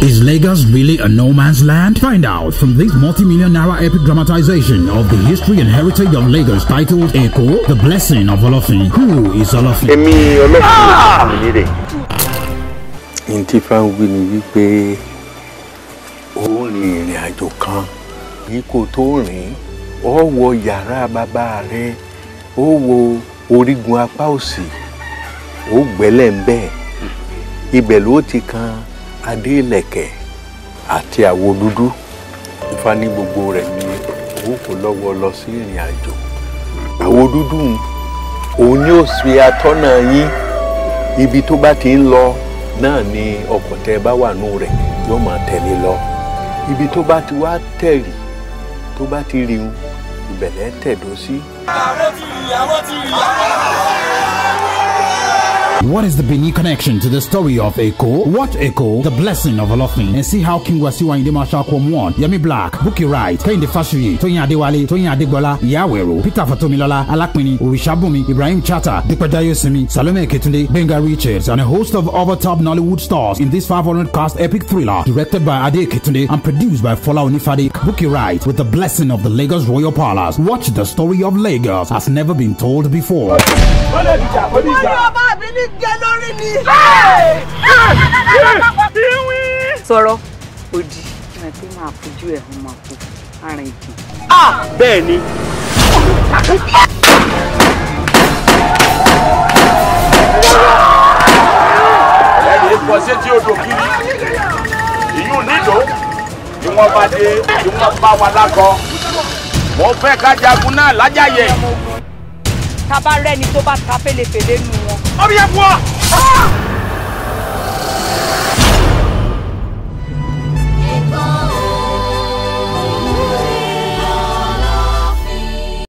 Is Lagos really a no man's land? Find out from this multi-million naira epic dramatization of the history and heritage of Lagos titled Eko, The Blessing of Olofin. Who is Olofin? èmi ọlọ́pàá mi nílé. ní tí fáwọn wí ni wípé ó rin ìrìn àjò kan yìí kò tó rìn ó wọ yàrá bàbá rẹ ó wo orígun apá òsì ó gbẹ́lẹ̀ ń bẹ́ẹ̀ ibẹ̀ ló ti kan adé ìlẹ̀kẹ̀ àti àwo dúdú Ifá ní gbogbo rẹ̀ ni ó kò lọ́wọ́ lọ sí ìrìn àjò àwo dúdú ń òun ni ó ṣe atọ́nà yín ibi tó bá ti ń lọ náà ni ọkọ̀ tẹ́ ẹ bá wà nù rẹ̀ yóò máa tẹ̀lé lọ ibi tó bá ti wá tẹ̀rì tó bá ti rí un ìbẹ̀lẹ̀ tẹ̀dó sí. What is the Benin connection to the story of Eko? Watch Eko, The Blessing of Olofin, and see how King Wasiwa Inde Marshal Kwom won. Yemi Black, Buki Wright, Kehinde Fashuyi, Toyin Adewale, Toyin Adegbola, Iyawero, Peter Fatomilola, Alakpini, Orishabumi, Ibrahim Chata, Dikpedayo Simi, Salome Ketunde, Benga Richards, and a host of other top Nollywood stars in this 500 cast epic thriller directed by Ade Ketunde and produced by Fola Onifade, Buki Wright, with the blessing of the Lagos Royal Palace. Watch the story of Lagos has never been told before. wọ́n ní ọba mi ní jẹ lórí ni. sọ̀rọ̀ òdì ẹ̀ pé máa fojú ẹ̀ hàn máa fò arìn ìkì. bẹ́ẹ̀ ni ẹnì kọ sétí odò kiri ìyún nílò ni wọ́n bá dé ni wọ́n bá wa lákọ mo fẹ́ ká jagun náà lájàyè. tá a bá rẹ́ni tó bá ta fẹ́lẹ́fẹ́lẹ́ nu wọn. ọbẹ̀ yẹn fún ọ.